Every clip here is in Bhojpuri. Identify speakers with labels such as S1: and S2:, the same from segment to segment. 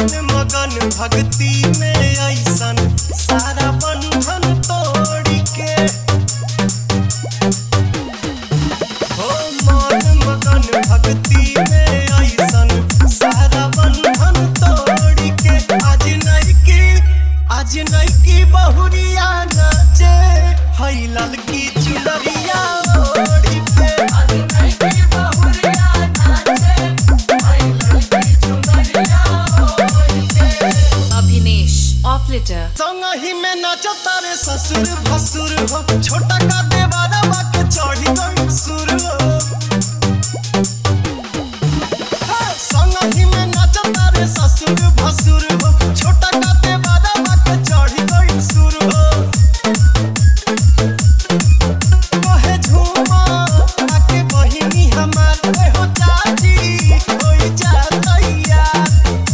S1: मन मगन भक्ति में ऐसन सारा बंधन तोड़ के हो मन मगन भक्ति में ऐसन सारा बंधन तोड़ के आज नइकी आज नइकी बहुरिया नाचे हई ललकी चुनरिया ओढ़ी के
S2: Abhinesh Oplater
S1: संगही में नाचता रे ससुर भसुर हो छोटा का देवारा बाके चढ़ी गई सुर हो हे, संगही में नाचता रे ससुर भसुर हो छोटा का देवारा बाके चढ़ी गई सुर हो कहे झूमा आके बहिनी हमार ए हो चाची होई जा तैयार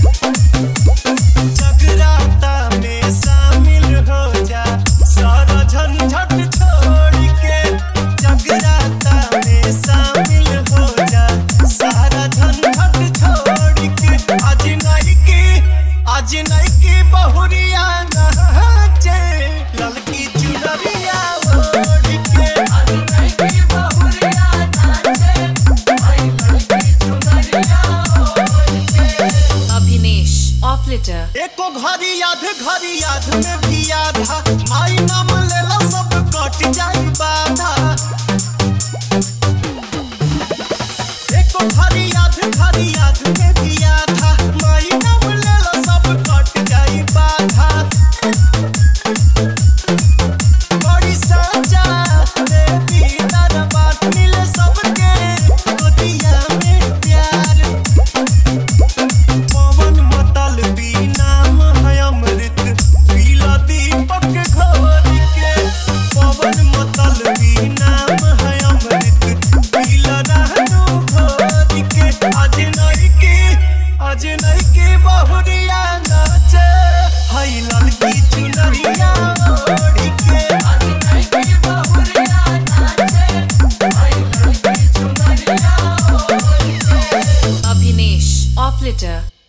S1: जगराता में शामिल हो जा सारा झंझट छोड़ के जगराता में शामिल हो जा सारा झंझट छोड़ के आज नहीं की आज नहीं की बहुरिया नाचे ललकी चुनरिया ओढ़ के
S2: Abhinesh Oplater
S1: एको घड़ी याद घड़ी याद में भी आधा माई नाम लेला सब कट जाई बाधा एको घड़ी याद घड़ी याद में भी आधा माई नाम लेला सब कट जाई बाधा बड़ी साजा देवी दरबार मिले सबके गोदिया में प्यार पवन मतल नाम है अमृत पीला दीपक घोर के पवन मतल नाम है अमृत पीला रहनु घोर के आज नहीं के आज नहीं के बहुरिया नाचे हई ललकी चुनरिया ओढ़ के
S2: Abhinesh Oplater